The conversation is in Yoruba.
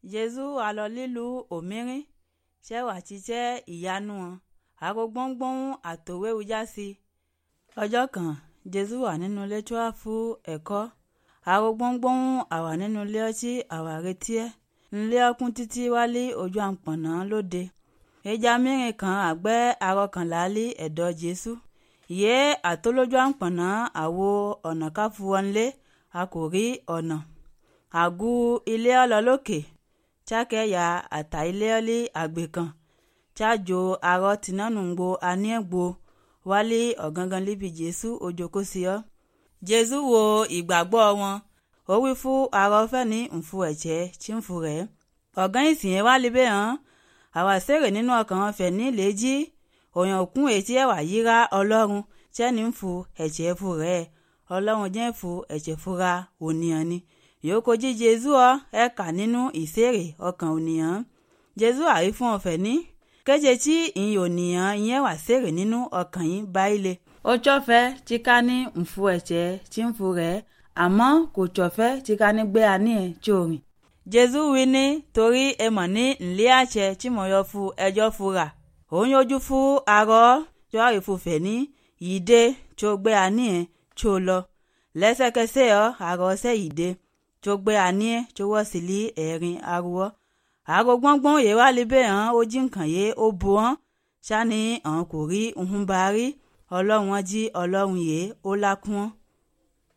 jésù alọ lílu òmírín ṣẹ́wà ṣiṣẹ́ ìyanu wọn àgọ́ gbọ́ngbọ́n àtòwéwu já sí i. ọjọ́ kan jésù wà nínú ilé tí wàá fún ẹ̀kọ́ àgọ́ gbọ́ngbọ́n àwà nínú ilé ọtí àwà retí ẹ̀ nílé ọkùn títí wálé ojú àpọ̀nà lóde ìjà mìíràn kan àgbẹ̀ arọkànlá lé ẹ̀dọ̀ jésù ìyé àtolójú àpọ̀nà àwo ọ̀nà káfu wọnlé a kò rí ọ̀nà àgù ilé ọlọ́lọ́kè chákẹ́yà àtà ilé ọlí àgbè kan chájo arọ tìǹnànúgbò aníẹ̀gbò wálé ọ̀gángan líbi jésù ojoko sí ọ. jésù wo ìgbàgbọ́ wọn ó wí fún arọ fẹ́ni ǹfu ẹ̀jẹ̀ tí ń fu rẹ̀ ọ̀gán ìsìn yẹn wá libẹ̀ hàn àwa sèrè nínú ọkàn wọn fẹ̀ ní lèjì òyàn òkun ètí ẹ̀wà yíra ọlọ́run tẹ́ni ń fu ẹ̀jẹ̀ fu rẹ̀ ọlọ́run jẹ́ fu ẹ̀jẹ̀ fura ònìyàn ni yòókù jí jésù ọ ẹ kà nínú ìsèrè ọkàn ònìyàn jésù àrí fún ọfẹ ní kéje tí ìyìn ònìyàn ìyẹn wà sèrè nínú ọkàn yín báyìí ó tsọfẹ tí ká ní ǹfu ẹ̀jẹ̀ tí ń fu rẹ̀ àmọ́ kò tsọfẹ tí ká ní gbé àní ẹ̀ tí ò rìn. jésù wí ní torí ẹ mọ̀ ní ńlẹ́ àṣẹ tí mo yọ fún ẹjọ́ fura òun yójú fún arọ tí wàá rí fún fẹ̀ ní yìí dé tí ó gbé àní ẹ̀ tí ó lọ lẹ́sẹ̀kẹsẹ̀ ọ arọ ṣẹ́ yìí dé tí ó gbé àní ẹ̀ tí ó wọ́ sí lé ẹ̀rín arúgbó àgọ gbọ́ngbọ́n yìí wá libẹ̀ hàn ó jí nǹkan yé ó bu hàn sani hàn kò rí ohun bá rí ọlọ́run jí ọlọ́run yìí ó lákún hàn.